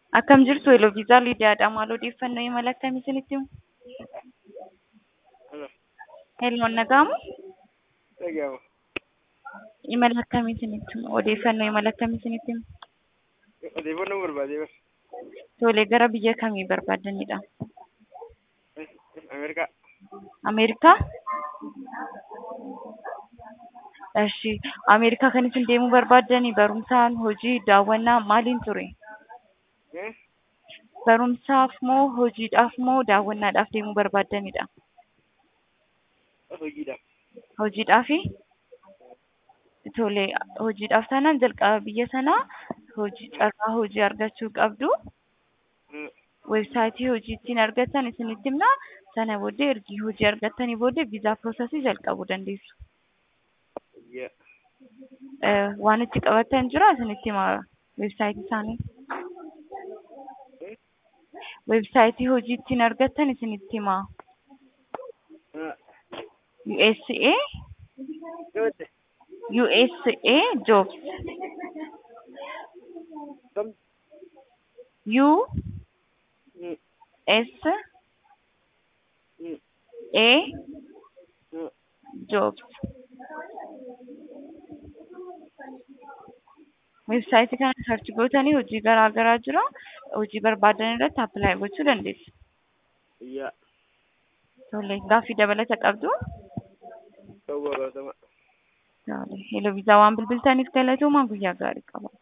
Akkam jirtu Eloviizaaa Lidiyaadha. Maal odeeffannoo imala akkamii isinitti himu? Hello. Helloon nagaamu? Dhaga'ama. Imala akkamii isinitti himu? Odeeffannoo imala akkamii isinitti himu? Odeeffannoo barbaadee bara. Tolee, gara biyya kamii barbaaddanidha? Ameerikaa. Ameerikaa? Eshi, Ameerikaa kan isin deemuu barbaaddanii barumsaan, hojii, daawwannaa maaliin ture? Eh? Barumsaaf moo hojiidhaaf moo daawwannaadhaaf deemuu barbaaddanidha? Hojiidhaaf. Hojiidhaafi? Tole, hojiidhaaf taanaan jalqaba biyya sanaa hojii carraa hojii argachuu qabdu. Mm. Weebsaayitii hojii ittiin argattan isinitti himna. Sana booddee ergi hojii argattanii booddee viizaa piroosesii jalqabuu dandeessu. Yeah. Eh, Waan itti qabattan jira isinitti hima weebsaayitii isaanii. Eh? Weebsaayitii hojii ittiin argattan isinitti hima. Ah. USA Goote. USA jobs Kam. U Mm. S Mm. A Mm. jobs weebsaayitii kana sarchi gootanii hojii garaa garaa jira hojii barbaadan irratti appilaayi gochuu dandeessu. Yeah. Tole gaaffii dabalata qabdu. Ta'uu barbaadama. Tole, Hello viizaa waan bilbiltaniif galatoomaa guyyaa gaarii qaba.